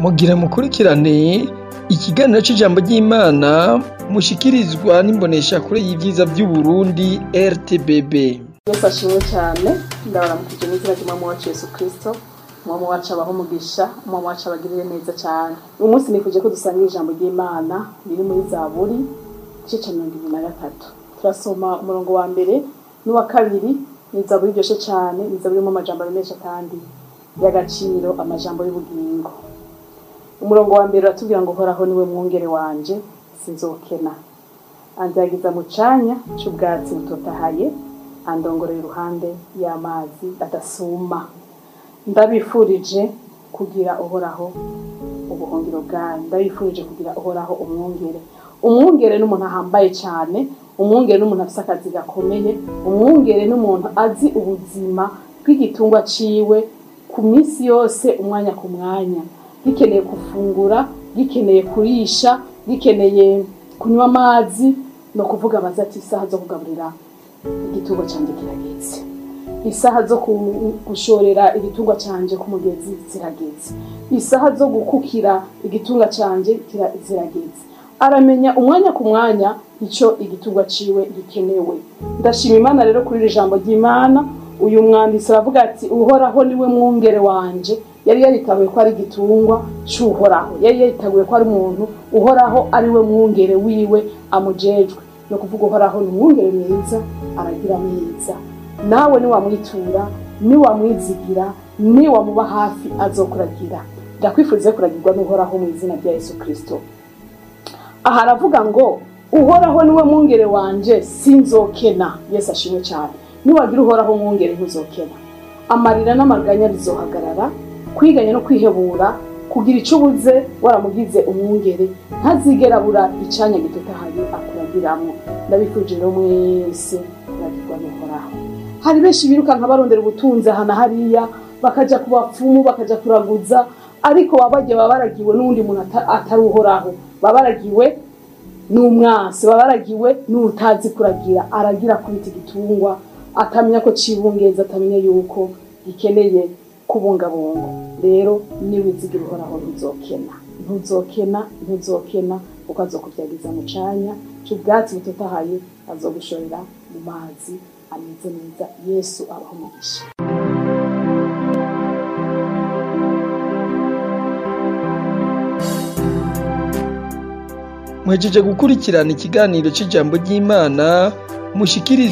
mugira mukurikirane ikiganiro c'ijambo ry'Imana mushikirizwa n'imboneshakure y'ivyiza vy'Uburundi RTBB. Yesu ashimwe cyane ndabaramukije n'izina ry'umwami wacu Yesu Kristo umwami wacu abaho umugisha umwami wacu abagirire neza cyane uyu munsi nifuje ko dusangira ijambo ry'Imana riri muri Zaburi igice ca mirongo ibiri na gatatu turasoma umurongo wa mbere n'uwa kabiri ni Zaburi iryoshe cyane ni Zaburi irimo amajambo menshi kandi y'agaciro amajambo y'ubugingo umurongo wa mbere uratubwira ngo uhoraho niwe mwungere wanje sinzokena anzagiza mu canya c'ubwatsi butotahaye andongorera iruhande y'amazi adasuma ndabifurije kugira uhoraho ubuhungiro bwanyu ndabifurije kugira uhoraho umwungere umwungere n'umuntu ahambaye cyane umwungere n'umuntu afise akazi gakomeye umwungere n'umuntu azi ubuzima bw'igitungwa ciwe ku minsi yose umwanya ku mwanya gikeneye gufungura gikeneye kurisha gikeneye kunywa amazi no kuvuga baza ati isaha zo kugaburira igitungwa canje kirageze isaha zo ku- gushorera igitungwa canje ku mugezi zirageze isaha zo gukukira igitungwa canje kira- zirageze aramenya umwanya ku mwanya ico igitungwa ciwe gikenewe ndashima imana rero kuri iri jambo ry'imana uyu mwanditsi aravuga ati uhoraho niwe mwungere wanje yari yaritabuye ko ari igitungwa c'uhoraho yari yaritabuye ko ari umuntu uhoraho ari we mwungere wiwe amujejwe no kuvuga uhoraho ni umwungere mwiza aragira neza nawe niwamwitura niwamwizigira niwamuba hafi azokuragira ndakwifuriza kuragirwa n'uhoraho mu izina rya yesu kristo aha aravuga ngo uhoraho niwe mwungere wanje sinzokena yesu ashimwe cyane niwagira uhoraho mwungere ntuzokena amarira n'amaganya bizohagarara kwiganya no kwihebura kugira icyo ubuze waramugize umwungere ntazigera abura icanya gitotahaye akuragiramwo ndabifurije rero mwese kuragirwa n'uhoraho hari benshi birukanka barondera ubutunzi aha na hariya bakaja ku bapfumu bakaja kuraguza ariko baba bagiye baba baragiwe n'uwundi muntu ata- atari uhoraho baba baragiwe n'umwansi baba baragiwe n'utazi kuragira aragira kubita igitungwa atamenya ko cibungeza atamenya yuko gikeneye kubungabunga rero niwizigira uhoraho ntuzokena ntuzokena ntuzokena kuko azokuvyagiza mu canya c'ubwatsi butotahaye azogushorera mu mazi ameze neza yesu abaho umugisha Mwejeje gukurikirana ikiganiro c'ijambo ry'Imana mushikirizwa